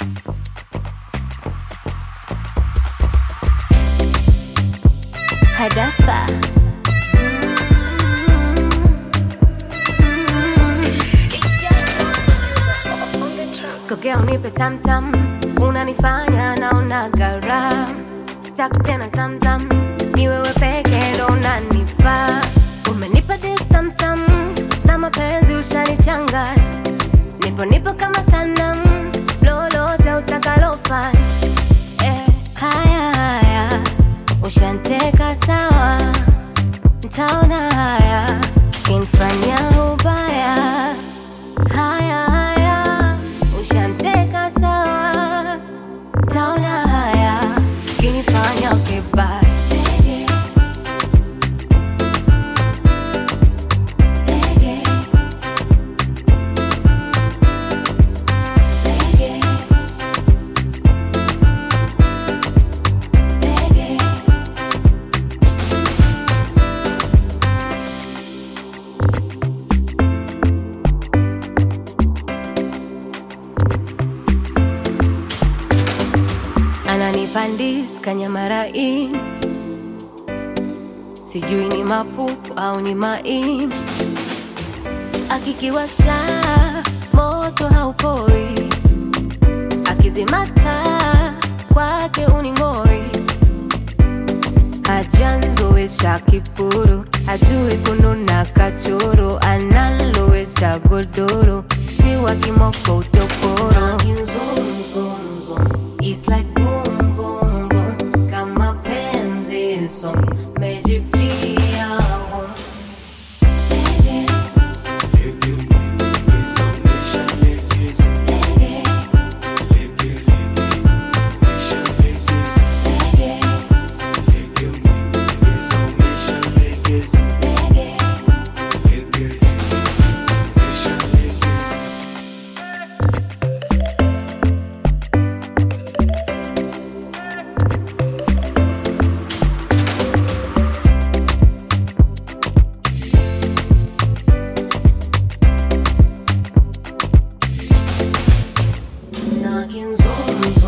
Hadafa. Sogea unipe tamtam, unanifanya naona garam. Sitaki tena zamzam, ni wewe peke ndo unanifaa. Umenipa this tamtam, za mapenzi ushanichanganya. Nipo nipo kama sanamu, lolote utakalofanya. Eh, haya haya, ushanteka sawa, ntaona haya, kinfanya ubaya. Haya haya, ushanteka sawa, ntaona haya, kinifanya kibaya. ananipandis kanyamarai sijui ni mapupu au ni maini akikiwasha moto haupoi akizimata kwake uning'oi hajanzowesha kipuru hajui kununa kachoro analowesha godoro si wa kimoko utoporo It's like boom boom boom kama penzi song mejifia home Knocking zoom